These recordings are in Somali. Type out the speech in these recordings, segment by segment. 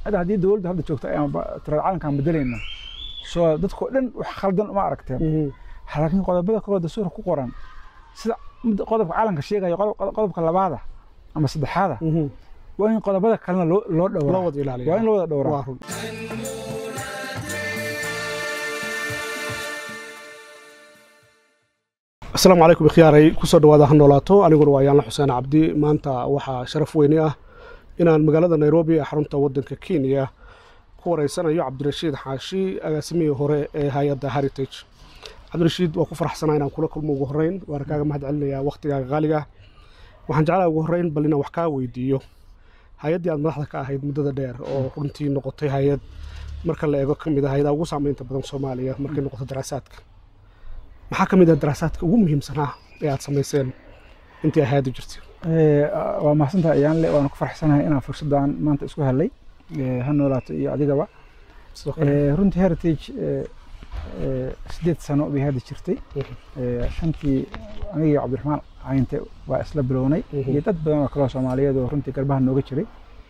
hadda haddii dowladda hadda joogta ayaan tiraada calankaan bedelayna soo dadkoo dhan wax khaldan uma aragteen laakiin qodobada kaloo dastuurka ku qoran sida mid- qodobka calanka sheegaya qodob- qodobka labaada ama saddexaada waa in qodobada kalena loo loo loo dhowraa wada ilaaliya waa in loo wada dhowraa waa run asalaamu calaykum ikhyaaray kusoo dhawaada ha noolaato aniguna waa yaanla xuseen cabdi maanta waxaa sharaf weyni ah inaan magaalada nairobi ee xarunta waddanka kenya ku wareysanayo cabdirashiid xaashi agaasimihii hore ee hay-adda heritage cabdirashiid waa ku faraxsanaa inaan kula kulmo ugu horreyn waana kaaga mahad celinayaa wakhtigaaga qaaliga waxaan jeclaa ugu horreyn bal inaan wax kaa weydiiyo hay-addii aad madaxda ka ahayd muddada dheer oo runtii noqotay hay-ad marka la eego ka mid ah hay-adaha ugu saameynta badan soomaaliya markay noqoto daraasaadka maxaa ka mid ah daraasaadka ugu muhiimsanaa ee aad samayseen intii ay hay-addu jirtay Eh, waa mahadsantahay ayaanle waana ku faraxsanahay inaan fursaddan maanta isku helay eh, ha noolaato iyo adigaba sidoo kale Eh, runtii heritage eh, eh, sideed sano bay hadda jirtay Mhm. Eh, shantii anigii cabdiraxmaan cayinte waa isla bilownay Mhm. iyo dad badan oo kaloo soomaaliyeed oo runtii garbaha nooga jiray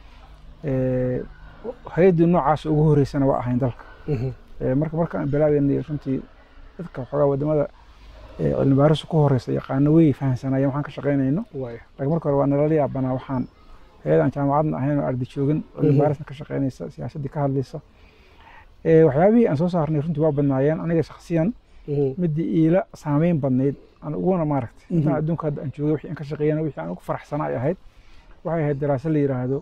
Eh, hay-addii noocaas ugu horeysana waa ahayn dalka Mhm. Eh, marka markaan bilaabeynay runtii dadka waxoogaa wadamada eh, cilmi baaristu ku horeysa yaqaano way fahamsanayeen waxaan ka shaqaynayno waaya laakiin marka hore waa nalala yaabanaa waxaan hay-adan jaamacadna ahayn oo arday joogin cilmi Mhm. baarisna ka shaqaynaysa siyaasaddii ka hadlaysa Eh, waxyaabihii aan soo saarnay runtii waa badnaayeen aniga shakhsiyan Mhm. midii iila saameyn badnayd aan uguna maaragtay Mhm. intaan adduunka hadda aan joogay wixii aan ka shaqeeyana wixii aan ugu faraxsanaa ay ahayd waxay ahayd daraasad la yidhaahdo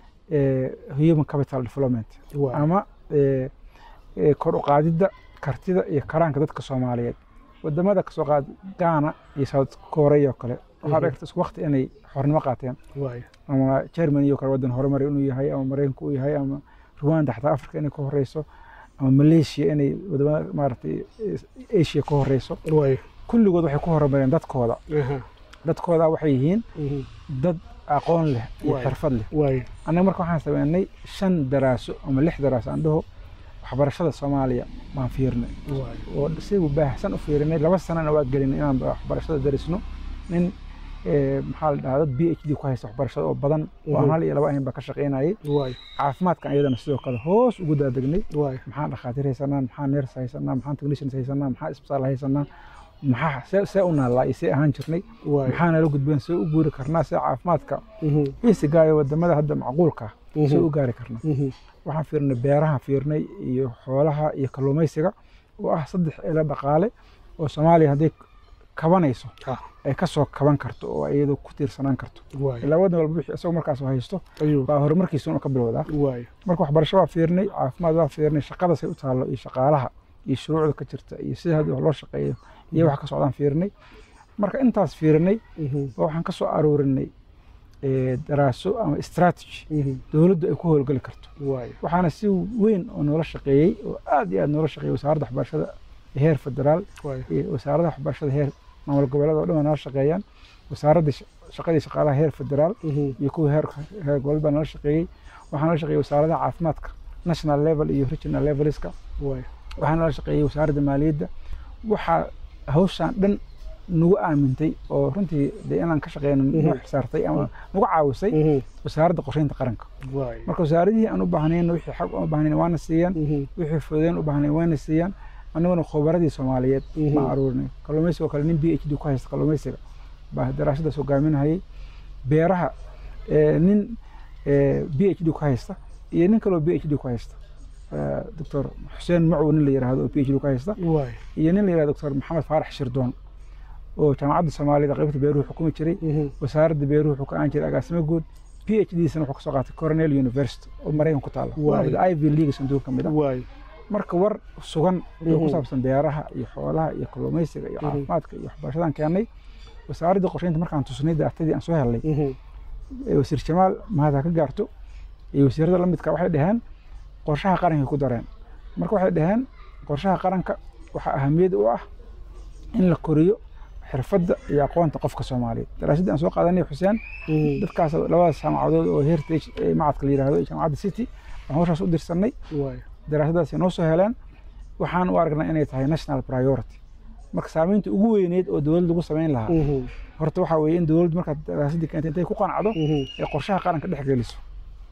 eh, human capital development waaya ama eh, eh, kor u qaadidda kartida iyo karaanka dadka soomaaliyeed wadamada kasoo qaad gaana iyo south korea oo kale waxaa Mhm. dhigta isku waqti inay xornimo qaateen waaya ama germany oo kale wadan horumar inuu yahay ama mareykanka uu yahay ama rwanda xataa africa inay ka horeyso ama malaysia inay wadamada maaragtay eh, asia ka horeyso waaya kulligood waxay ku horumareen dadkooda Aha. dadkooda waxay yihiin Mhm. dad aqoon leh iyo Waay. xirfad leh waaya annaga marka waxaan sameynay shan daraaso ama lix daraaso aan dhaho waxbarashada soomaaliya baan fiirnay waaya oo si baahsan u fiirinay laba sanana waa gelinay inaan waxbarashada darisno nin eh, maxaa la dhahaa dad b h d ku haysta waxbarashada oo badan oo aan Mhm. hal iyo laba ahayn baa ka shaqaynayay waaya caafimaadkan iyadana sidoo kale hoos ugu daadegnay waaya maxaan dhakhaatiir haysanaa maxaa neers haysanaa maxaan technicians haysanaa maxaa isbitaal haysanaa maxaa see see u naallaa iyo see ahaan jirnay waaya maxaa nala gudbeen see u guuri karnaa see caafimaadka Mhm. isigaayo wadamada hadda macquulka ah see Mhm. u gaari karnaa Mhm. waxaan fiirnay beeraha fiirnay iyo xoolaha iyo kalluumaysiga oo ah saddex ilo dhaqaale oo soomaaliya hadday kabanayso Ah. ay kasoo kaban karto oo ay iyadu ku tiirsanaan karto waaya ilaa wadan walba wixii isagoo markaas haysto ayuu baa horumarkiisa inuu ka bilowdaa waaya marka waxbarasho waa fiirnay caafimaad waa fiirnay shaqada say u taallo iyo shaqaalaha iyo shuruucda ka jirta iyo sida hadda wax loo shaqeeyo iyo wax ka socdaan fiirnay marka intaas fiirnay Mhm. oo waxaan ka soo aroorinay eh, daraaso ama strategy Mhm. dowladdu ay ku howlgeli karto waaya waxaana si weyn oo noola shaqeeyey oo aad iyo aad noola shaqeeyey wasaaradda waxbarashada heer federaal waaya iyo wasaaradda waxbarashada heer maamul goboleed oo dhan waa noola shaqeeyaan wasaaradda sh- shaqadii shaqaalaha heer federaal Mhm. iyo kuwa heer heer goboleed baa noola shaqeeyey waxaa noola shaqeeyey wasaaradaha caafimaadka national level iyo regional leveliska waaya waxaa noola shaqeeyey wasaaradda maaliyadda waxaa hawshaan dhan nagu aamintay oo runtii dee inaan ka shaqeyno Mhm. nagu xisaartay ama nagu caawisay Mhm. wasaaradda qorsheynta qaranka waaya marka wasaaradihii aan u baahnayn wixii xag aan u baahnayn waana siiyaan Mhm. wixii fududeyn u baahnayn waana siiyaan annaguna khubaradii soomaaliyeed Mhm. baan aruurinay kalluumaysiga oo kale nin b h d ku haysta kalluumaysiga baa daraasadaas hogaaminayay beeraha eh, nin b h d ku haysta iyo nin kaloo b h d ku haysta Eh, doctor xuseen macow nin la yidhaahdo oo b h d ku haysta waaya iyo nin la yidhahdo doctor maxamed faarax shirdoon oo jaamacadda soomaaliyada qaybta beeruhu xukumi jiray Mhm. wasaaradda beeruhu wuxuu ka aan jiray agaasimo guud p h d sana wuxuu kasoo qaatay cornell university oo maraykan ku taala Waay. waa ivy league sanduuq ka mid ah waaya marka war sugan oo ku Mhm. saabsan beeraha iyo xoolaha iyo kalluumaysiga iyo Mhm. caafimaadka iyo waxbarashadaan keennay wasaaradda qorsheynta markaan tusnay daatadii aan soo helnay Mhm. ee wasiir jamaal mahad ha ka gaarto iyo wasiirada la midka waxay dhaheen qorshaha qaranka ku dareen marka waxay dhaheen qorshaha qaranka waxaa ahamiyad u ah in la koriyo xirfadda iyo aqoonta qofka soomaaliyeed daraasadii aan soo qaadanay xuseen Mhm. dadkaas labadaas jaamacadood oo heritage ee macadka la yidhaahdo iyo jaamacadda city waxaan hawshaas u dirsanay waaya daraasadaasi noo soo heleen waxaan u aragnaa inay tahay national priority marka saamaynta ugu weyneyd oo dowlad lagu samayn lahaa Mhm. horta waxaa weeye in dowladdu markaad daraasadii keentay intay ku qanacdo Mhm. ee qorshaha qaranka dhex geliso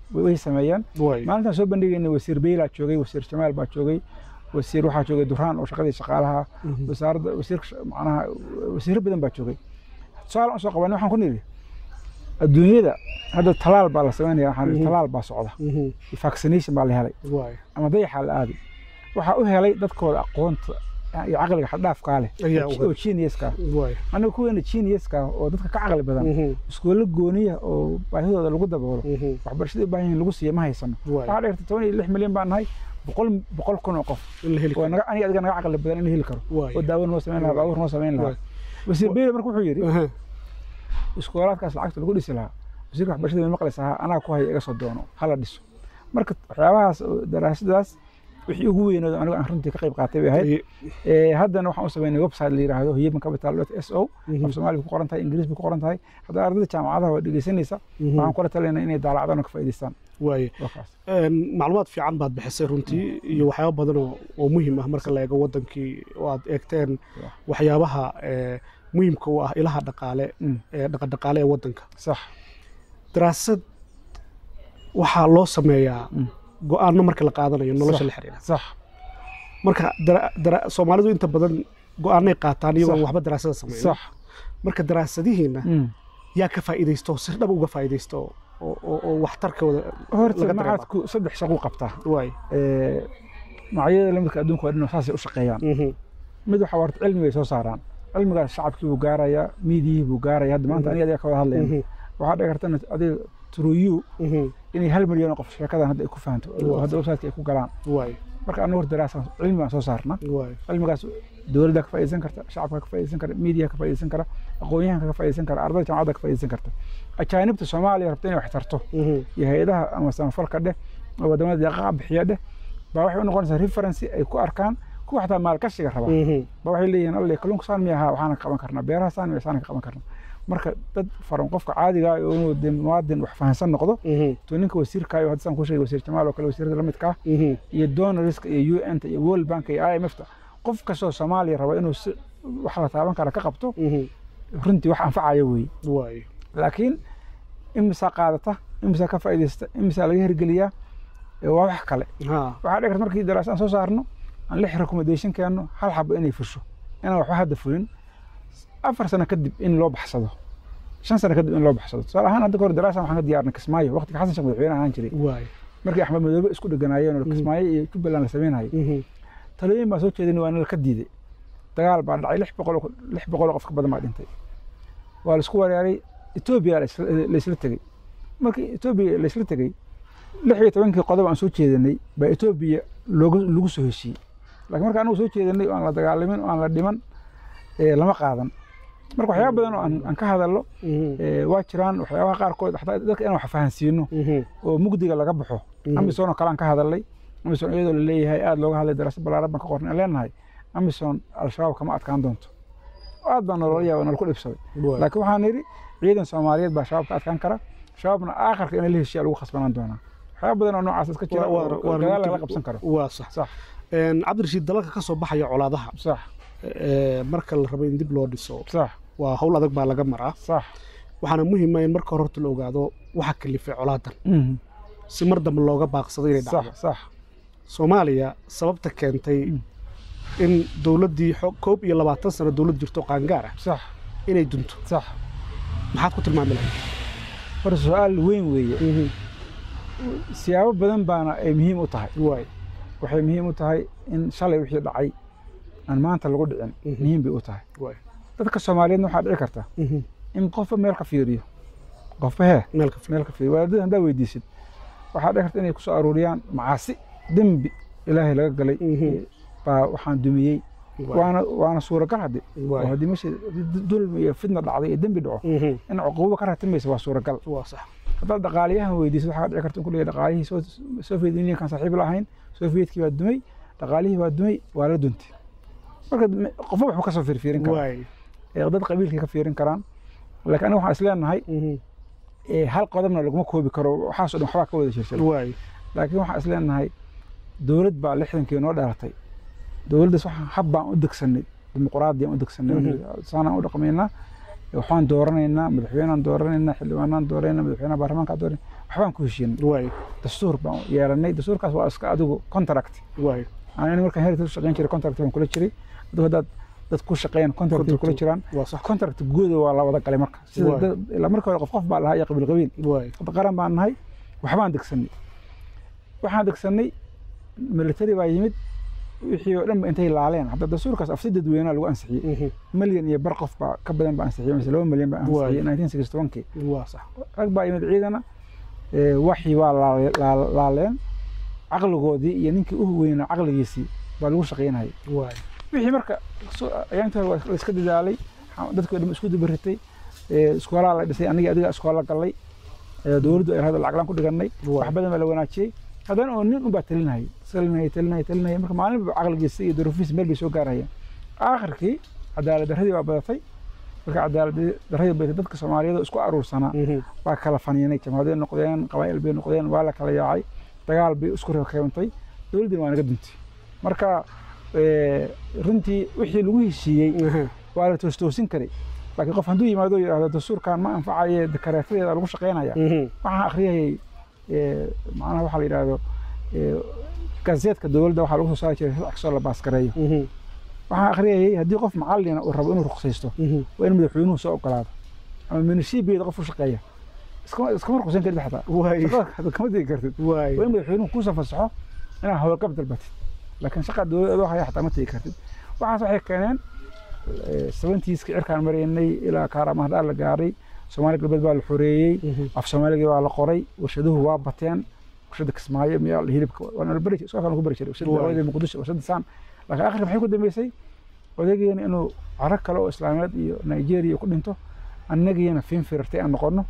way sameeyeen waay maalintaan soo bandhigayna wasiir beylaa joogay wasiir jamaal baa joogay wasiir waxaa joogay duraan oo shaqadii shaqaalaha Mhm. wasaaradda wasiir macnaha wasiiro badan baa joogay tusaale aan soo qabanay waxaan ku nidhi adduunyada hadda talaal baa la sameynaya waxaan nidhi Mhm. talaal baa socda Mhm. vaccination baa la helay waay ama dayaxaa la aaday waxaa u helay dadkooda aqoonta iyo caqliga xaddhaafkaa leh Ayaa u oo- oo geniuska waay aniga kuweena geniuska oo dadka ka caqli badan Mhm. iskoolla gooniya oo baahidooda lagu daboolo Mhm. waxbarashada u baahan yihiin lagu siiya ma haysano waay waxaa dhigta toban iyo lix milyan baan nahay boqol boqol kun oo qof in la heli oo karo naga aniga adiga naga caqli badan in la heli karo waay oo daawo noo samayn lahaa baabuur noo samayn lahaa Waay. wasiir beyle marka wuxuu yidhi Aha. iskoolaadkaas lacagta lagu dhisi lahaa wasiirka waxbarashada ma maqlaysa ha anaa ku haya iga soo doono hala dhiso marka waxyaabahaas oo daraasadaas wixii ugu weynooda anigu aan runtii ka qayb qaatay bay ahayd Ay- Ee, haddana waxaan u sameynay website la yidhaahdo human capital s o Mhm. af soomaaliga ku qoran tahay ingiriis bay ku qoran tahay haddana ardayda jaamacadaha waa dhegeysanaysa Mhm. waxaan kula talinaa inay daalacdaan oo ka faa'iidaystaan waaye waa kaas Een, macluumaad fiican baad bixisay runtii iyo waxyaaba badan oo oo muhiim ah marka la eego wadankii oo aad eegteen Yeah. waxyaabaha ee, muhiimka u ah ilaha dhaqaale Mm, ee dhaqadhaqaale ee wadanka sax daraasad waxaa loo sameeyaa Mm. go-aano marka la qaadanayo nolosha Sax. la xiriira sax marka dara- dara- soomaalidu inta badan go-aanay qaataan iyagoo Sax. waxba daraasada sameyn sax marka daraasadihiina Mm. yaa ka faa'iidaysto si dhab uga faa'iidaysto oo oo- oo waxtarkooda horta laga dareema. maxaadku saddex shaqo qabtaa waay Ee, magacyada lamidka adduunka waa dhan saasay u shaqeeyaan Mhm. mid waxaa warta cilmi bay soo saaraan cilmigaas shacabkii buu gaarayaa miidiyihii buu gaaraya hadda maanta Mhm. aniga adiga ka wada hadlayna Mhm. waxaa dhici karta in adiga truyu Mhm. inay hal milyan oo qof sheekadan hadda ay ku fahanto oo Waa. hadda website ay ku galaan waay marka anagu horta daraasa cilmi baan soo saarna waay cilmigaas dowladda ka faa'iidaysan karta shacabka ka faa'iidaysan kara miidiya ka faa'iidaysan kara aqoonyahanka ka faa'iidaysan kara ardayda jaamacadda ka faa'iidaysan karta ajaanibta soomaaliya rabta inay wax tarto Mhm. iyo hay-adaha ama samafalka dheh oo wadamada deeqaha bixiya dheh baa waxay u noqonaysaa referency ay ku arkaan kuwa xataa maalgashiga raba Mhm. ba waxay leeyihiin alle kalluunka saan miya ahaa waxaana ka qaban karnaa beeraha saan miya saan ka qaban karnaa marka dad faran qofka caadiga ah oo inuu dee muwaadin wax fahansan noqdo Mhm. to ninka wasiirkaayo hadda saan ku sheegay wasiir jamaal oo kale wasiirada la midka ah Mhm. iyo donorska iyo un ta iyo world bank iyo i m f ta qof kastoo soomaaliya raba inuu si wax la taaban kara ka qabto Mhm. runtii wax anfacaya weeye waay laakiin imisaa qaadata imisaa ka faa'iidaysta imisaa laga hirgeliyaa ee waa wax kale ha waxaa dhici karta markii daraasad aan soo saarno aan lix recommendation keenno hal xabo inay fusho inaan waxba hadda fulin afar sano kadib in loo baxsado shan sano kadib in loo baxsado tusaale ahaan hadda kahor daraasan waxaan ka diyaarnay kismaayo waqtiga xasan sheekh madaxweyne ahaan jiray waay markii axmed madoobe isku dheganaayeen oo Mhm. kismaayo iyo jubbaland la sameynayay Mhm. talooyin baa soo jeedin waana ka diiday dagaal baa dhacay lix boqol oo- lix boqol oo qof ka badan baa dhintay waa la isku weeraaray etoobiya la isla- la isla tegey markii etoobiya la isla tegey lix iyo tobankii qodob aan soo jeedinay baa etoobiya looga lagu soo heshiiyey laakiin marka anagu soo jeedinay oo aan la dagaalamin oo aan la dhiman ee, lama qaadan marka waxyaaba badan oo aan aan ka hadallo Mhm. ee, waa jiraan waxyaabaha qaarkood xataa dadka inaan wax fahansiino Mhm. oo mugdiga laga baxo Mhm. amison oo kale aan ka hadalnay amison iyadoo la leeyahay aada looga hadlay daraasad ballaaran baan ka qornay aan leenahay amison al-shabaab kama adkaan doonto aad baa nolola yaaba nala ku dhibsaday waay laakiin waxaan nidhi ciidan soomaaliyeed baa shabaab ka adkaan kara shabaabna aakhirka in la heshiya lagu khasbanaan doonaa waxyaaba badan oo noocaas iska jira Waa- oo waa- gadaal lagala qabsan karo waa sax sax Een, cabdirashiid dalalka ka soo baxaya colaadaha sax ee, marka la rabo in dib loo dhiso sax waa hawl adag baa laga maraa sax waxaana muhiima in marka hore horta la ogaado waxa kalifay colaadan Mhm. si mar dambe looga baaqsado inay sax dhacdo sax soomaaliya sababta keentay Mm. in dowladdii xo- koob iyo labaatan sano dowlad jirto qaangaar ah sax inay dunto sax maxaad ku tilmaami lahayd horta su-aal weyn weeye siyaabo badan baana ay muhiim u tahay waay waxay muhiim u tahay in shalay wixii dhacay aan maanta lagu dhicin Mhm. muhiim bay u tahay waay dadka soomaaliyeedna waxaa dhici karta in qofba meel ka fiiriyo qofba hee meel ka fi- meel ka fiiriyo wadaadada haddaa weydiisid waxaa dhici karta inay kusoo aruuriyaan macaasi dembi ilaahay laga galay Mhm. baa waxaan dumiyey waay waana waana suuragal hadde oo waay haddii meesha dulmi iyo fitna dhacday iyo dembi dhaco Mhm. in cuquubo ka ratimaysa waa suuragal waa sax haddaad dhaqaaliyahan weydiisid waxaa dhici karta in ku leeyahay dhaqaalihii Soo- soviet unionkan saaxiib la ahayn sovietkii waa dumay dhaqaalihii waa dumay waa la duntay marka me- qofba waxba kasoo fiirfiirin karaa waay ee dad qabiilkay ka fiirin karaan laakiin aniga waxaan isleenahay Mhm. ee hal qodobna laguma koobi karo waxaasoo dhan waxbaa ka wada jirsan waay laakiin waxaan isleenahay dowlad baa lixdankii noo dhalatay dowladdaas waxaan hab baan u degsanay dimuqraadiyaan u degsanay Mhm. saanaan u dhaqmaynaa waxaan dooranaynaa madaxweynaan dooranaynaa xildhibaanaan dooranaynaa madaxweynaha baarlamaanka dooran waxbaan ku heshiinay waay dastuur baan yeelanay dastuurkaas waa iska adigu contract waay ani markaan heritage u shaqayn jiray contract baan kula jiray adigu haddaad dad ku shaqeeyaan contract bay kula jiraan waa sax contract guuda waa la wada galay marka sida Waay. dad- ilaa marka hore qof qof baa lahaa iyo qabiil qabiil waay hadda qaran baan nahay waxbaan degsanay waxaan degsanay military baa yimid wixii oo dhan ba intay laaleen hadda dastuurkaas afsi dadweynaa lagu ansixiyey Mhm. milyan iyo bar qof baa ka badan baa ansixiyey mise laba milyan baa Waay. ansixiyey nineteen sixty one-kii waa sax rag baa yimid ciidana ee, waxii waa laale- laa- laaleen caqligoodii iyo ninkii u weynaa caqligiisii baa lagu shaqaynayay waay wixii marka so- ayaantii hore waa la iska dadaalay xa- dadkii oo dhan isku dubaritay iskoolaa la dhisay anigii adiga iskoola galay ee, dowladdu ay lacag laan ku dhigannay Waay. wax badan baa la wanaajiyey haddana oo nin unbaa talinayay talinayay talinayay talinayay marka maalinba caqligiisa iyo duruufiisa meel bay soo gaarayaan aakhirkii cadaalad darradii baa badatay marka cadaalad darradii badatay dadka soomaaliyeed oo isku aruursanaa Mhm. waa kala faniinay jamaaday noqdeen qabaa'il bay noqdeen waa la kala yaacay dagaal bay isku reebantay dowladdina waa naga duntay marka eh, runtii wixii lagu heshiiyey Mhm. waa la toostoosin karay laakiin qof hadduu yimaado oo yidhaahdo dastuurkan ma anfacaye dekareetadeeda lagu shaqaynaya Mhm. waxaan akhriyayay eh, macnaha waxaa la yidhaahdo eh, gazeetka dowladda waxaa lagu soo saari jiray wax kastoo la baaskareeyo Mhm. waxaan akhriyayay haddii qof macallina uu rabo inuu ruqsaysto Mhm. waa in madaxweynuhu soo ogolaado ama minishiibiyada qof u shaqeeya iskama iskama ruqsayn karid xataa waay shaqada hadda kama tegi kartid waay waa in madaxweynuhu kuusan fasaxo inaad howlgab dalbatid laakiin shaqa dowlad adoo haya xataa ma tegi kartid waxaas waxay keeneen sabentiiska cirkaan maraynay ilaa kaaramahdhaa la gaaray soomaali galbeed baa la xoreeyey Mhm. af soomaaligii waa la qoray warshaduhu waa bateen warshada kismaayo miyaa hilibka waana la bari iskookaan ku bari jiray warshada Waay. daawada muqdisho warshada saan laakiin akhirka maxay ku dambeysay odageena inuu caro kale oo islaamiyeed iyo nigeria ku dhinto annagiina fiin firartay aan noqono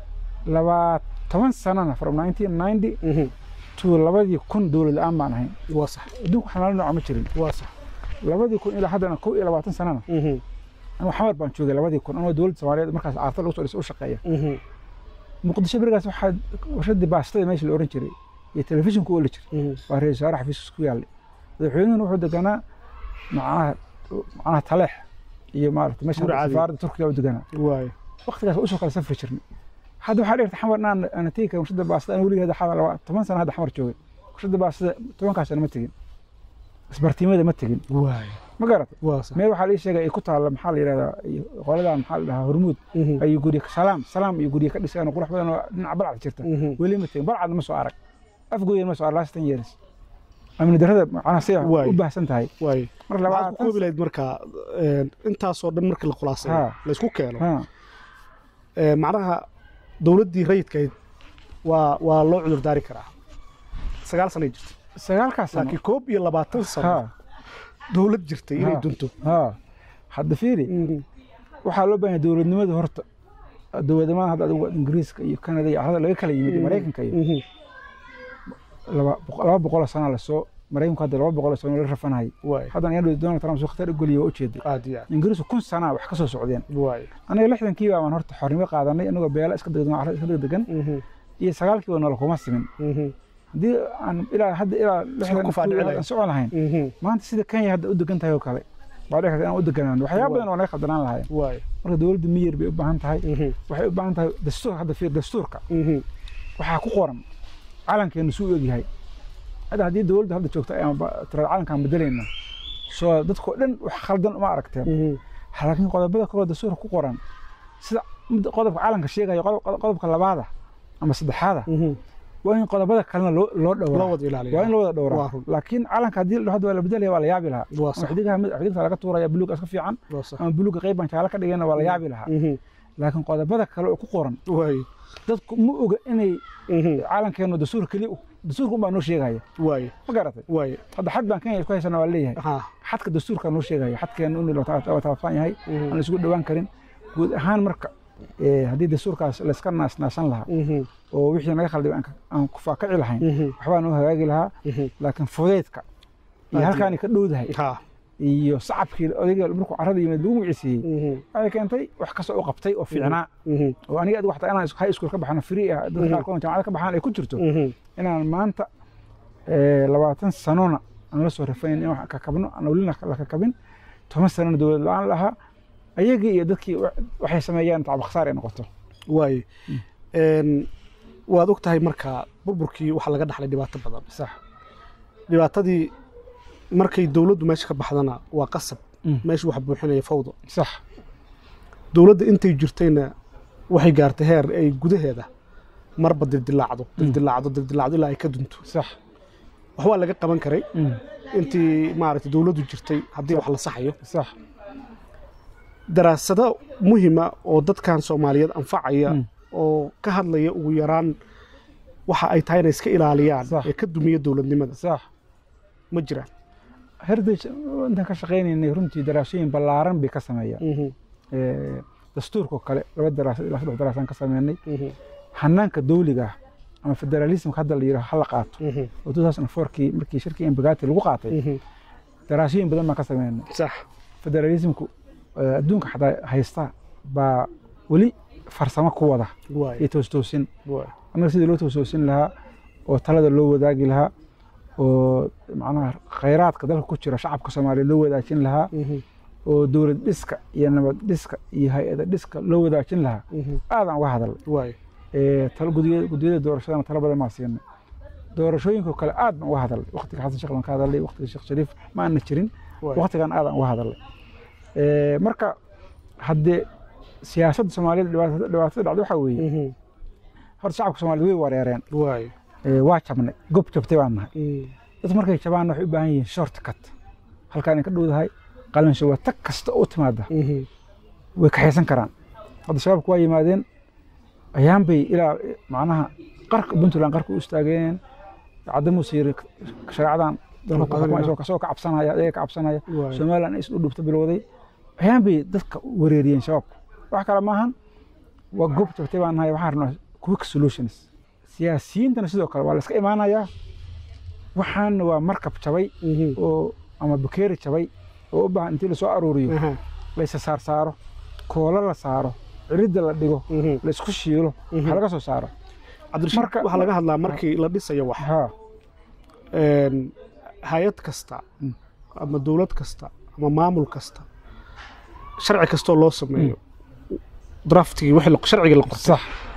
labaa toban sanana from nineteen ninety Mhm. to labadii kun dowlad la-aan baan ahayn waa sax adduunka xanaalo nooca ma jirin waa sax labadii kun ilaa haddana kow iyo labaatan sanana Mhm. anuu xamar baan joogay labadii kun anoo dowladda soomaaliyeed markaas caarta lagu soo dhisay u shaqeeya Mhm. muqdisho berigaas waxaa warshadii baastada meesha la oran jiray iyo telefishinku ooli jiray Mhm. waa ra-iisul wasaare xafiiskiis ku yaallay madaxweynuhuna wuxuu deganaa macnaha macnaha taleex iyo maarata meesha Guri caadi. safaaradda turkiga u deganaa waay waqtigaas waa usoo kala safri jirnay hadda waxaa dhigta xamar inaan ana tegi karin warshada baastada aan weligii hadda xamar laba toban sana hadda xamar joogay warshada baastada tobankaas sana ma tegin isbartiimada ma tegin waay ma garata waa sax meel waxaa lii sheegay ay ku taalla maxaa la yidhahdaa iyo qoladan maxaa la dhahaa hormuud Mhm. ayuu gurye salaam salaam iyo gurye ka dhiseen oo qurux badan oo dhinaca balcad jirta Mhm. weli ma tegin balcadna ma soo arag afgooyan ma soo arag last ten years amni darrada macnaha si Waay. u baahsan tahay waay mar maxaad ku labaatan koobi lahayd marka een, intaasoo dhan markii la khulaasayo Ha. la isku keeno ha ee, macnaha dowladdii rayidkayd waa waa loo cudur daari karaa sagaal sanay jirtay sagaalkaas sano laakiin koob iyo labaatan sano ha dowlad jirtay inay Ha. dunto ha hadda fiiri waxaa loo baahan yahay dowladnimada horta dowladnimada hadda adigu ingiriiska iyo canada iyo carada laga kala yimid iyo maraykanka iyo Mhm. laba boqol- laba boqol oo sana lasoo maraykanku hadda laba boqol oo sano la rafanayay waay haddana iyadoo donald trump soo khatar u geliyo waa ujeeday aad iyo aad ingiriisku kun sana wax ka soo socdeen waay aniga lixdankii baan horta xornimo qaadanay anagoo beela iska degdegan carada iska degdegan Mhm. iyo sagaalkii nolol kuma simin Mhm. haddii aan ilaa hadda ilaa lixdan ku faadhici lahayd. aan socon lahayn Mhm. maanta sida kenya hadda u degan tahay oo kale baa dhici karta inaan u deganaan waxyaaba badan oo naga khaldanaan lahayn waay marka dowladda miyir bay u baahan tahay Mhm. waxay u baahan tahay dastuur hadda fiir dastuurka Mhm. waxaa ku qoran calankeenu suu egyahay hadda haddii dowladda hadda joogta ayaan tiraada calankaan bedelayna soo dadkoo dhan wax khaldan uma aragteen Mhm. laakiin qodobada kaloo dastuurka ku qoran sida mid qodobka calanka sheegaya qodob- qodobka labaada ama saddexaada Mhm. waa in qodobada kalena loo loo loo dhowraa wada ilaaliya waa in loo wada Waa dhowraa run. laakiin calanka haddii la hadda waa la bedelaya waa la yaabi lahaa waa ama sax xidigaha mid xidigta laga tuuraya buluug iska fiican waa sax ama buluugga qayb baan jaale ka dhigayna waa la yaabi lahaa Mhm. laakiin qodobada kale oo ku qoran waay dadku ma oga inay Mhm. calankeenu dastuur keli dastuurka unbaa noo sheegaya waay ma garatay waay hadda xad baan kenya isku haysana waa leeyahay ha xadka dastuurka noo sheegaya xadkeenu in la taabtaan yahay Mhm. aan la isugu dhowaan karin guud ahaan marka eh, haddii dastuurkaas layska naasnaasan lahaa Mhm. oo wixii naga khalday aan ka- aan ku faakaci lahayn Mhm. waxbaa noo hagaagi lahaa Mhm. laakiin fudeydka iyo Aad halkaani ka dhowdahay ha iyo sacabkii odayga markuu carada yimid lagu magiciisiiyey Mhm. waxay keentay wax kastoo u qabtay oo fiicnaa Mhm. oo aniga adigu xataa inaan high school ka baxno free ah dadka Mhm. qaarkood jaamacada ka baxaan ay ku jirto Mhm. inaan maanta eh, labaatan sanona aan la soo rafayn in wax kakabno aan welina la kakabin toban sanona dowlad la-aan lahaa ayagii iyo dadkii wa- waxay sameeyaan tacab khasaar ay noqoto waay Een, waad og tahay marka burburkii waxaa laga dhaxlay dhibaato badan sax dhibaatadii markay dowladdu meesha ka baxdana waa qasab Mm. meesha wax buuxinaya fawdo sax dowladda intay jirtayna waxay gaartay heer ay gudaheeda marba dildilaacdo dildilaacdo dildilaacdo ilaa ay ka dunto sax wax waa laga qaban karay Mm. intii maaragtay dowladdu jirtay haddii wax la saxayo sax daraasado muhima oo dadkan soomaaliyeed anfacaya Mm. oo ka hadlaya ugu yaraan waxa ay tahay inay iska ilaaliyaan Sax. ee ka dumiya dowladnimada sax ma jiraan heritage intaan ka shaqaynaynay runtii daraasooyin ballaaran bay ka sameeyaan Mhm, Eh, dastuurka oo kale laba daraasad ilaa saddex daraasaan ka sameynay mhm, hanaanka dawliga ah ama federalismka hadda la yidhaho ha la qaato mhm, oo 2004kii markii shirkii embagati lagu qaatay mhm. daraasooyin badan baan ka sameynay sax federalismku eh, adduunka xataa haysta baa weli farsamo ku wada waay iyo toostoosin waay annaga sidii loo toostoosin lahaa oo talada loo wadaagi lahaa oo macnaha khayraadka dalka ku jira shacabka soomaaliya loo wadaajin lahaa Mhm, oo dowlad dhiska iyo nabad dhiska iyo hay-ada dhiska loo wadaajin lahaa mhm. aadaan uga hadalnay waay Eh, talo gudiya- gudiyada doorashadana talo badan maa siinay doorashooyinka kale aad baan uga hadalnay waqtiga xasan sheekh baan ka hadalnay waqtiga sheekh shariif ma aana jirin waay waqtigan aadaan uga hadalnay Eh, marka haddee siyaasadda soomaaliyada dhibaatada dhibaatada dhacda waxaa weeye Mhm, horta shacabka soomaaliyed way wareereen waay Eh, waa jabnay gob jabtay baan nahay Mm, dadku markay jabaan waxay u baahan yihiin short cut halkaan ay ka dhowdahay qalansho waa tag kasta u timaada mhm, way kaxaysan karaan hadda shabaabku waa yimaadeen ayaan bay ilaa macnaha qarka puntland qarka u istaageen cadamuuse yiri shareecadan dalka ku xukuma isagoo kasoo ka cabsanaya ayaga ka cabsanaya waay somaliland is u dhubta bilowday ayaan bay dadka wareeriyeen shabaabku wax kale maahan waa goob jabtay baan nahay waxaan rabnaa quick solutions siyaasiyiintana sidoo kale waa la iska imaanayaa waxaana waa markab jabay Mhm, oo ama bakeeri jabay oo u baahan intii lasoo aruuriyo aha, la isa saar saaro koolo la saaro ciridda la dhigo mhm, la isku shiilo Mhm. waxa laga soo saaro cabdirashiid Marka- waxaa laga hadlaa markii la dhisayo wax ha een, hay-ad kasta Mm. ama dowlad kasta ama maamul kasta sharci kastoo loo sameeyo draftigii wixii la- sharcigii la qortay sax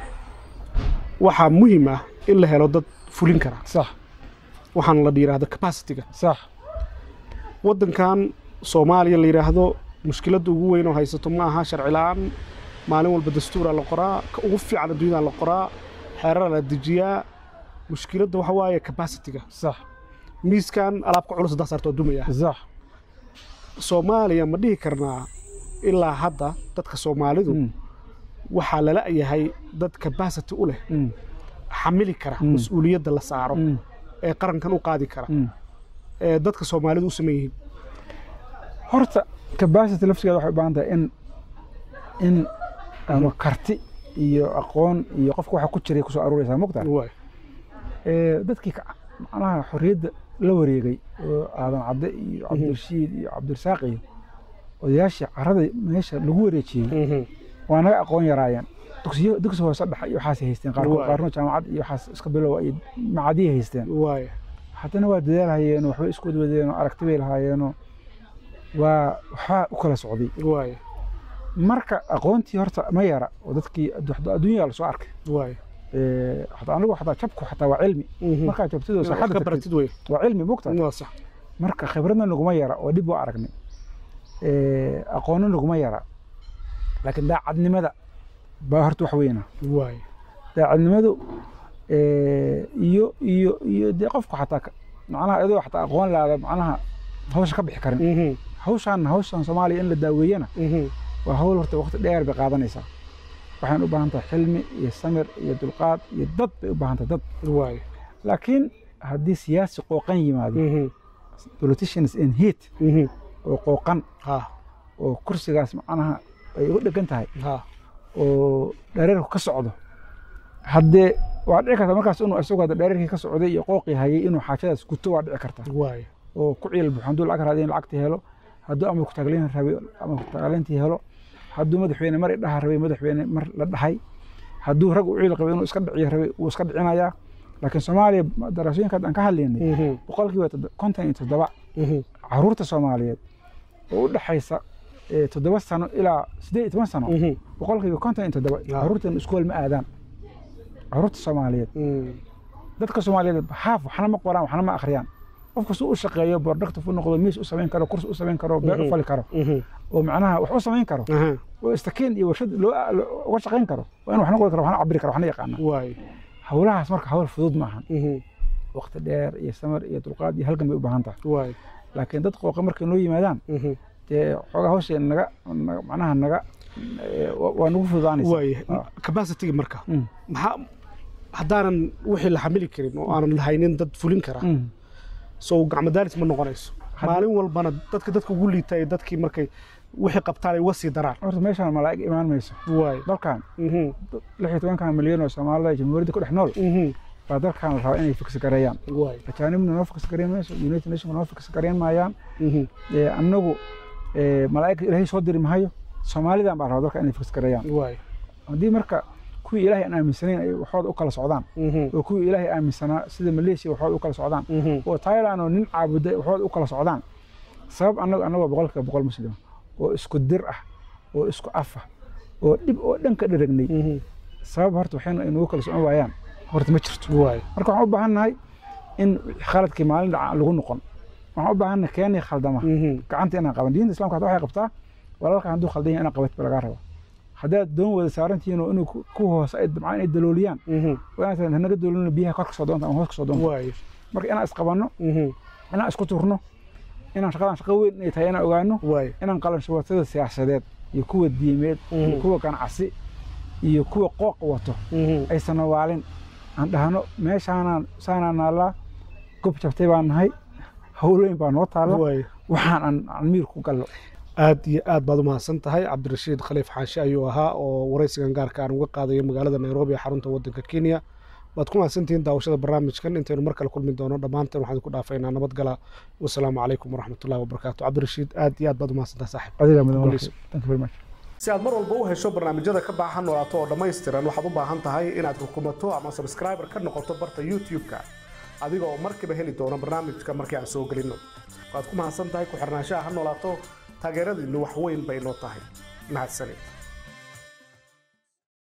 waxaa muhiim ah in la helo dad fulin kara sax waxaana la yidhaahdo capacity-ga sax waddankan soomaaliya la yidhaahdo mushkiladda ugu weyn oo haysato ma aha sharci la-aan maalin walba dastuuraa la qoraa ka ugu fiican adduunyada la qoraa xeeraa la dejiyaa mushkiladda waxa waaye capacity-ga sax miiskan alaabka culus haddaa saarto waa dumaya sax soomaaliya ma dhihi karnaa ilaa hadda dadka soomaalidu Mm, waxaa lala yahay dad capacity u leh mm, xamili kara Mm. mas-uuliyadda la saaro mm, ee qarankan u qaadi kara mm. ee dadka soomaalidu u sameyn yihiin horta capacity laftigeeda waxay u baahan tahay in in ama karti iyo aqoon iyo qofka waxa ku jiray kusoo aruuraysaa mogtaa waay Eh, dadkii ka- macnaha xorriyadda la wareegay oo aadan cadde iyo cabdirashiid iyo cabdirasaaq iyo odayaashii carada meesha lagu wareejiyey Mhm. waa naga aqoon yaraayeen dugsiyo dugsi hoose dhexe iyo waxaasay haysteen qaarkood Waay. qaarna jaamacad iyo waxaas iska bilowa iyo macadiyay haysteen waay haddana waa dadaalhayeenoo waxbay isku wadwadeenoo aragti bay lahaayeenoo waa waxbaa u kala socday waay marka aqoontii horta ma yara oo dadkii addu- adduunyaa lasoo arkay waay Eh, hataa anigu xataa jabku xataa waa cilmi Mhm. markaa jabtidoo Inaad wax saxadda ka tagtid baratid wey waa cilmi mogta waa sax marka khibradna naguma yara oo dhib u aragnay Eh, aqoonna naguma yara laakiin daacadnimada baa horta wax weyna waay daacadnimadu eh, iyo iyo iyo dee qofku xataa ka- macnaha iyadoo xataa aqoon laada macnaha hawsha ka bixi karin Mhm. hawshaan hawshan soomaaliya in la daaweeyana Mhm. waa hawl horta waqti dheer bay qaadanaysaa waxaan u baahan tahay xilmi iyo samir iyo dulqaad iyo dad bay u baahan tahay dad waay laakiin haddii siyaasi qooqan yimaado Mhm. politicians in heat Mhm. oo qooqan ha oo kursigaas macnaha ay ugu dhegan tahay ha oo dhareerku ka socdo haddee waa dhici karta markaas inuu isagu hadda dhareerkii ka socday iyo qooqii hayay inuu xaajadaas guto waa dhici karta waay oo ku ciil buuxo hadduu lacag raadin lacagtii helo hadduu ama kutaagleyn rabay ama kutaagleyntii helo hadduu madaxweyne mar idhaha rabay madaxweyne mar la dhahay hadduu rag u ciil qabay inuu iska dhiciyo rabay wuu iska dhicinayaa laakiin soomaaliya daraasooyinka hadda aan ka hadlaynay Mhm. boqolkiiba toddo- konton iyo toddoba Mhm. caruurta soomaaliyeed oo u dhexaysa eh, toddoba sano ilaa siddeed iyo toban sano Mhm. boqolkiiba konton iyo toddoba Ah. caruurtan iskool ma aadaan caruurta soomaaliyeed Mm. dadka soomaaliyeed haaf waxna ma qoraan waxna ma akhriyaan qof kasta u shaqeeyo productive u noqdo miis u samayn karo kursi u samayn karo beer u Mhm. fali karo Mhm. oo macnaha wax u samayn karo Aha. oo istakiin iyo warshad loo loo- uga shaqayn karo waa in waxna qori karo waxna cabiri karo waxna yaqaana waay hawlahaas marka hawl fudud maahan Mhm. waqti dheer iyo samar iyo dulqaad iyo halgan bay u baahan tahay waay laakiin dad qooqa markay noo yimaadaan Mhm. dee xoogaa hawsha naga naga- macnaha naga eh, waa waa nagu fududaanaysa waay Ah. capacity marka Mm. maxaa haddaanan wixii la xamili karin oo aanan lahaynin dad fulin kara Mm. so gacmadaalis ma noqonayso Had- maalin walbana dadka dadka ugu liita ee dadkii markay wixii qabtaan ay uga sii daraan horta meeshaan malaa'ig imaan mayso waay dalkan Mhm. lix iyo tobankan milyan oo soomaalida ee jamhuuriyadda ku dhex nool Mhm. baa dalkan la rabaa inay fiksi gareeyaan waay ajaanibna noo fiksi gareyn mayso united nationka noo fiksi gareyn maayaan Mhm. Ee, annagu ee, malaa'igta ilaahay soo diri mahayo soomaalidan baa rabaa dalka inay fiksi gareeyaan waay haddii marka kuwii ilaahay aan aaminsanayn ay waxooda u kala socdaan Mhm. oo kuwii ilaahay aaminsanaa sida maleeshiya waxooda u kala socdaan Mhm. oo thailand oo nin caabuday waxooda u kala socdaan sabab annagu annagoo boqolkiiba boqol muslim oo isku dir ah oo isku af ah oo dhib oo dhan ka dharagnay Mhm. sabab horta waxayna inugu kala socon waayaan horta ma jirto waay marka waxaan u baahannahay in khaladkii maalin dhaca aan lagu noqon waxaan u baahannahay keenii khaldama Mhm. gacanta inaan qaban diinta islamka hadda waxay qabtaa walaalka hadduu khaldan yahay inaan qabat ba lagaa raba haddaad doon wada saarantihiin oo inuu ku- ku hoose ay dabcaan inay dalooliyaan Mhm. waa inaad tidhahdaan, hanaga daloolina biyaha kor ka soo doonta ama hoos ka soo doonta waay marka inaan isqabanno Mhm. inaan isku turno inaan shaqadan shaqo weyn inay tahay inaan ogaano waay inaan qalanshubatada siyaasadeed iyo kuwa diimeed iyo Mhm. kuwa ganacsi iyo kuwa qooq wato Mhm. aysan nawaalin aan dhahno meeshaanaan saanaan naallaa gob jabtay baan nahay howlooyin baa noo taalla waay waxaan aan aan miir ku gallo aad iyo aad baad u mahadsan tahay cabdirashiid khaliif xaashi ayuu ahaa oo waraysigan gaarka aan uga qaadayo magaalada nairobi ee xarunta waddanka kenya waad ku mahadsantihiin daawashada barnaamijkan intaynu mar kale kulmi doono dhammaanteen waxaan ku dhaafaynaa nabadgala wasalaamu calaykum waraxmatullahi wabarakaatu cabdirashiid aad iyo aad baad u mahadsan tahay saaxiib adiga mudan Guulayso. thank you very much si aad mar walba u hesho barnaamijyada ka baahan noolaato oo dhammaystiran waxaad u baahan tahay inaad rukumato ama subscriber ka noqoto barta youtube-ka adiga oo markiiba heli doona barnaamijka markii aan soo gelinno waad ku mahadsan tahay ku xirnaanshaha ha noolaato taageeradiinnu wax weyn bay noo tahay mahadsanid